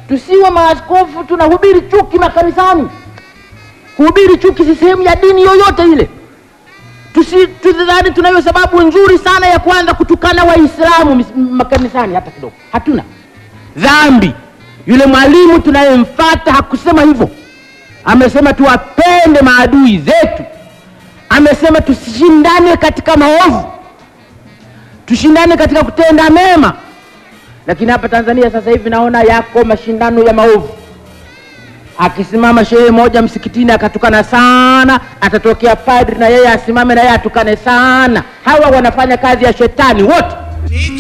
tusiwe maaskofu tunahubiri chuki makanisani. Kuhubiri chuki si sehemu ya dini yoyote ile. Tusi- Tusidhani tunayo sababu nzuri sana ya kuanza kutukana Waislamu mis- makanisani, hata kidogo. Hatuna dhambi. Yule mwalimu tunayemfata hakusema hivyo, amesema tuwapende maadui zetu, amesema tusishindane katika maovu, tushindane katika kutenda mema. Lakini hapa Tanzania sasa hivi naona yako mashindano ya maovu. Akisimama shehe moja msikitini akatukana sana, atatokea padri na yeye asimame na yeye atukane sana. Hawa wanafanya kazi ya shetani wote.